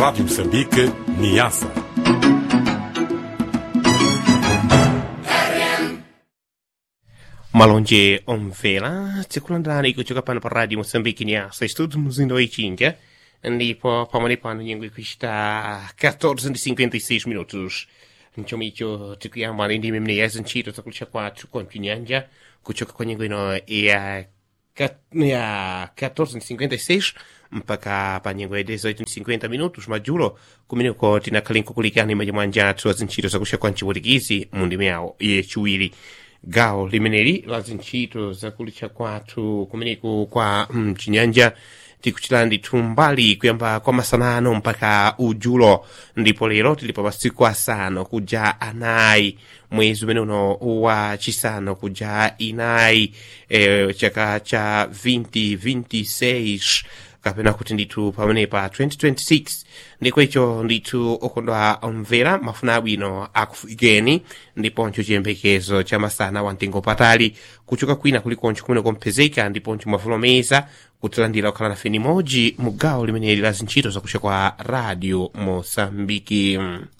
Rádio Moçambique, Niassa. malonje omvera tikulandirani kuchoka pano pa radio moçambique niasa estudo mzinda wa ichinga ndipo pamene pano nyengo ikuchita 14:56 minutos nchomicho tikuyamba ndi ndime mneyezi ntchito zakulisha kwathu kontinyanja kuchoka kwa nyengo ino ya ka- ya 14:56 mpaka pa nyengo ya 18:50 minutos madzulo kumeneko tinakhalenko kulikani majamwanja athu azintchito zakulisha kwa mchiwutikizi mu ndime yawo yechiwiri gawo limeneli la zintchito zakulitcha kwathu kumeneku kwa mchinyanja tikuchitira ndithu mbali kuyamba kwa masanano mpaka udzulo ndipo lero tili pa masiku asanu kuja anayi mwezi umene uno wa chisanu kuja inayi eh, chaka cha 2026 kapena kuti ndithu pamene pa 2026 ndiko icho ndithu okondwa omvera mafuna abwino akufikeni ndiponso chiyembekezo cha masana wa mtengo patali kuchoka kwina kulikoncho kumene komphezeka ndiponso mwavulomeza kutilandira kukhala nafe nimodzi mu gawo limeneli la zintchito zakusha kwa radio mosambiki